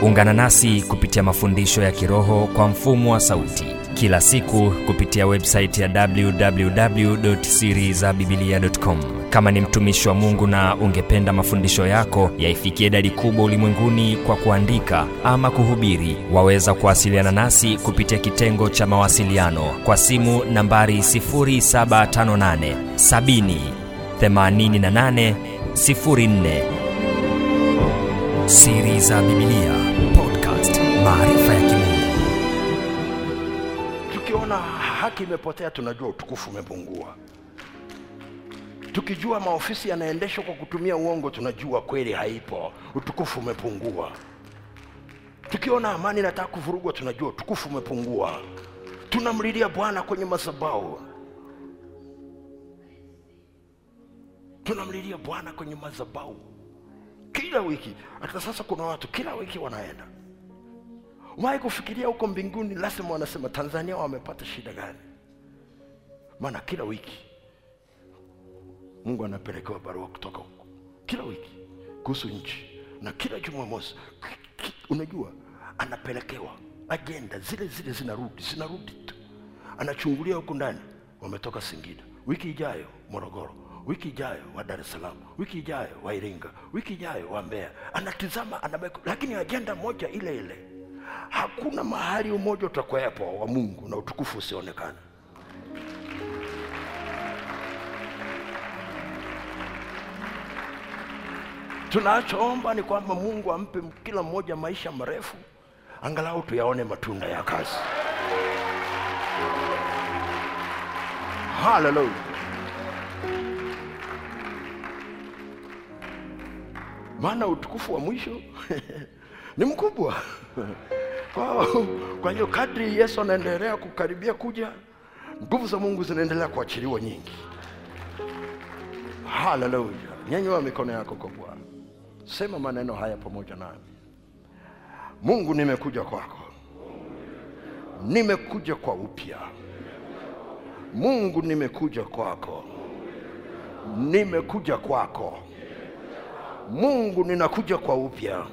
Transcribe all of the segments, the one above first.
ungana nasi kupitia mafundisho ya kiroho kwa mfumo wa sauti kila siku kupitia websaiti ya www.sirizabibilia.com kama ni mtumishi wa mungu na ungependa mafundisho yako yaifikie idadi kubwa ulimwenguni kwa kuandika ama kuhubiri waweza kuwasiliana nasi kupitia kitengo cha mawasiliano kwa simu nambari 758 70 88 04 siri za bibilia podcast maarifa ya kimungu tukiona haki imepotea tunajua utukufu umepungua tukijua maofisi yanaendeshwa kwa kutumia uongo tunajua kweli haipo utukufu umepungua tukiona amani inataka kuvurugwa tunajua utukufu umepungua tunamlilia bwana kwenye madhabahu tunamlilia bwana kwenye madhabahu kila wiki hata sasa kuna watu kila wiki wanaenda umewahi kufikiria huko mbinguni lazima wanasema tanzania wamepata shida gani maana kila wiki mungu anapelekewa barua kutoka huko kila wiki kuhusu nchi na kila jumamosi ki- ki- unajua anapelekewa ajenda zile zile zinarudi zinarudi tu anachungulia huku ndani wametoka singida wiki ijayo morogoro wiki ijayo wa dar es salaam wiki ijayo wa iringa wiki ijayo wa mbeya anatizama anabaki lakini ajenda moja ile ile hakuna mahali umoja utakuwepo wa mungu na utukufu usionekana tunachoomba ni kwamba mungu ampe kila mmoja maisha marefu angalau tuyaone matunda ya kazi haleluya maana utukufu wa mwisho ni mkubwa kwa, kwa hiyo kadri yesu anaendelea kukaribia kuja nguvu za mungu zinaendelea kuachiliwa nyingi haleluya nyanyua mikono yako kwa bwana sema maneno haya pamoja nami mungu nimekuja kwako nimekuja kwa upya mungu nimekuja kwako nimekuja kwako mungu ninakuja kwa upya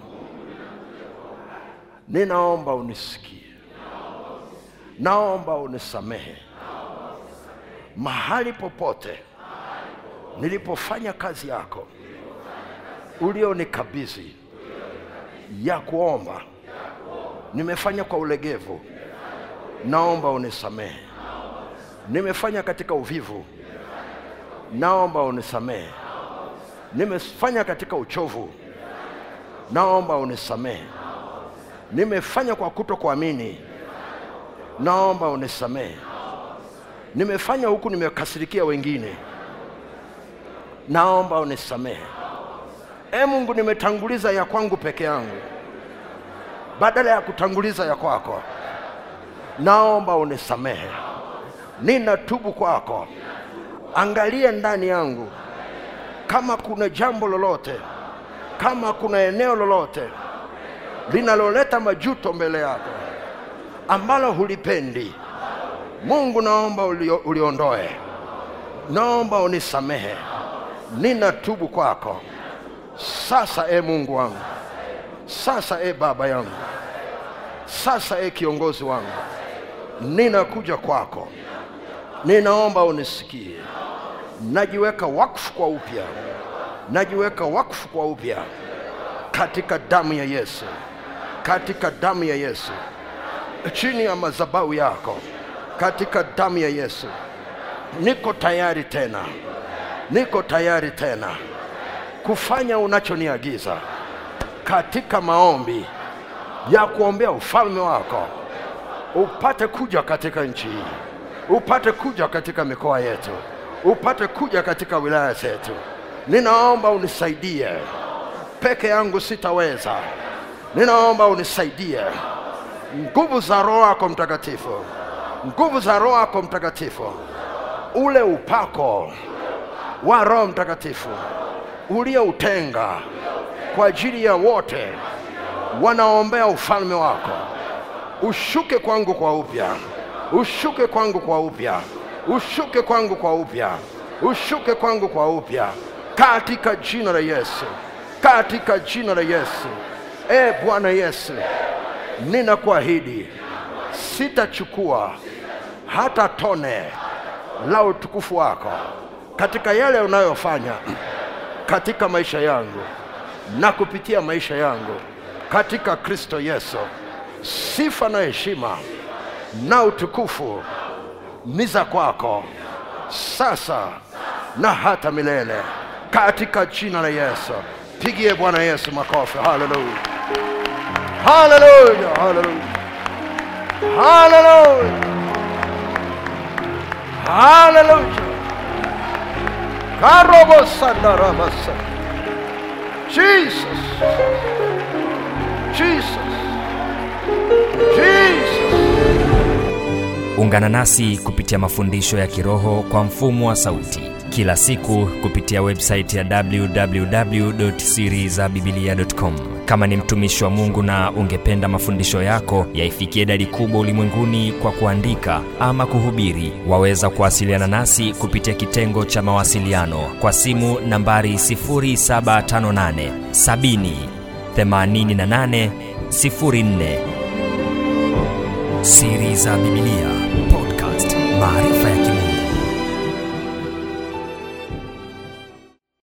ninaomba unisikie naomba unisamehe mahali popote nilipofanya kazi yako ulionikabidhi ya kuomba nimefanya kwa ulegevu naomba unisamehe nimefanya katika uvivu naomba unisamehe nimefanya katika uchovu naomba unisamehe nimefanya kwa kuto kuamini naomba unisamehe nimefanya huku nimekasirikia wengine naomba unisamehe e mungu nimetanguliza ya kwangu peke yangu badala ya kutanguliza ya kwako naomba unisamehe ninatubu kwako angalie ndani yangu kama kuna jambo lolote kama kuna eneo lolote linaloleta majuto mbele yako ambalo hulipendi mungu naomba ulio, uliondoe naomba unisamehe ninatubu kwako sasa e mungu wangu sasa e baba yangu sasa e kiongozi wangu ninakuja kwako ninaomba unisikie najiweka wakfu kwa upya najiweka wakfu kwa upya katika damu ya yesu katika damu ya yesu chini ya madhabahu yako katika damu ya yesu niko tayari tena niko tayari tena kufanya unachoniagiza katika maombi ya kuombea ufalme wako upate kuja katika nchi hii upate kuja katika mikoa yetu upate kuja katika wilaya zetu ninaomba unisaidie peke yangu sitaweza ninaomba unisaidie nguvu za roho yako mtakatifu nguvu za roho yako mtakatifu ule upako wa roho mtakatifu ulioutenga kwa ajili ya wote wanaombea ufalme wako ushuke kwangu kwa upya ushuke kwangu kwa upya ushuke kwangu kwa upya ushuke kwangu kwa upya katika jina la yesu katika jina la yesu e bwana yesu ninakuahidi sitachukua hata tone la utukufu wako katika yale unayofanya katika maisha yangu na kupitia maisha yangu katika kristo yesu sifa na heshima na utukufu ni za kwako sasa na hata milele katika jina la yesu pigie bwana yesu makofi haleluya haleluya haleluya haleluya haleluya karobosandarabasa jesus jesus jesus ungana nasi kupitia mafundisho ya kiroho kwa mfumo wa sauti kila siku kupitia websaiti ya www.sirizabibilia.com kama ni mtumishi wa mungu na ungependa mafundisho yako yaifikie idadi kubwa ulimwenguni kwa kuandika ama kuhubiri waweza kuwasiliana nasi kupitia kitengo cha mawasiliano kwa simu nambari 758 70 88 04 siri za bibilia podcast maarifa ya kimungu